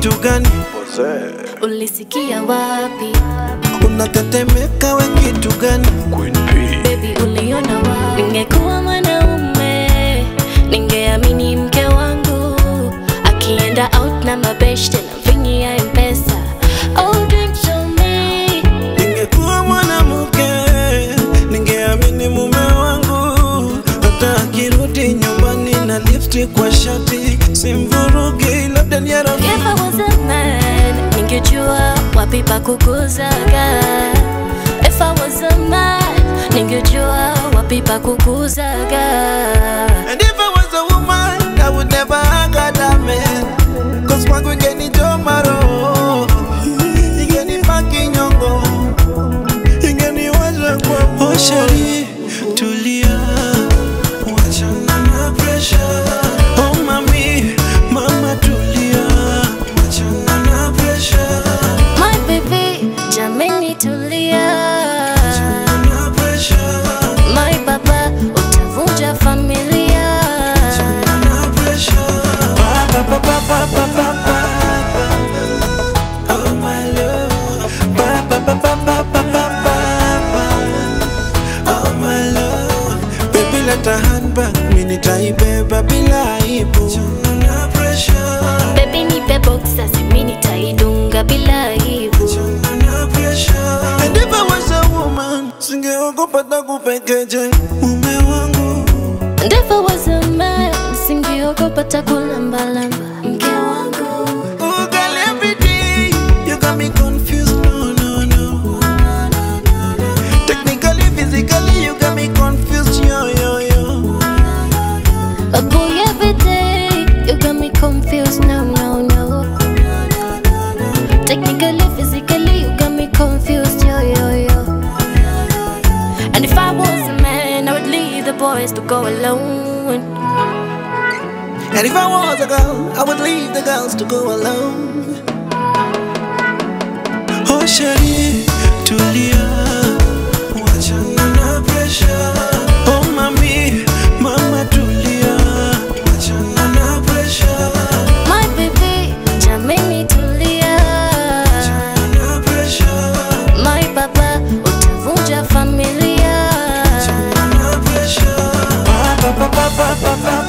kitu gani? Ulisikia wapi? Unatetemeka we kitu gani? Baby uliona wapi? Ningekuwa mwanaume ningeamini mke wangu akienda out na mabeshte na vingi ya mpesa. Oh, drink to me. Ningekuwa mwanamke ningeamini mume wangu, hata akirudi nyumbani na lipstick kwa shati simvurugi, labda ni ya rafiki. If I was a man, ningejua wapi pa kukuzaga. If I was a man, ningejua wapi pa kukuzaga. And if I was a woman, I would never hug that man. Cause kwangu ingenichoma roho, ingenipaki nyongo, ingeniwaza kwa moyo. Oh, shari, tulia, wachana na pressure. Oh, mami, mama tulia, wachana na pressure. My baby, jameni tulia. Na pressure, My baba, utavunja familia. na pressure. Pa, pa, pa, pa, pa, pa, pa, pa. Oh, my love. Pa, pa, pa, pa, pa, pa, pa, pa, pa. Oh, my love. Baby, let a handbag, mi nitaibeba bila aibu. Na pressure, Baby nipe boxer, simi nitaidunga bila aibu. na pressure. And if I was a woman, singeogopa takupekeje mume wangu. And if I was a man, singeogopa takulambalamba mke wangu. Oh, girl, every day you got me confused. No, no, no. Technically, physically, you got me confused. Yo, yo, yo. But boy, every day you got me confused. No, no, no. Technically, physically, you got me confused. Yo, yo, yo. And if I was a man, I would leave the boys to go alone. And if I was a girl, I would leave the girls to go alone. Oh, Shari, tulia, wachana na pressure. Oh, mami, mama tulia, wachana na pressure. My baby, jameni tulia. Na pressure, My baba, utavunja familia. na pressure. Pa, pa, pa, pa, pa, pa, pa,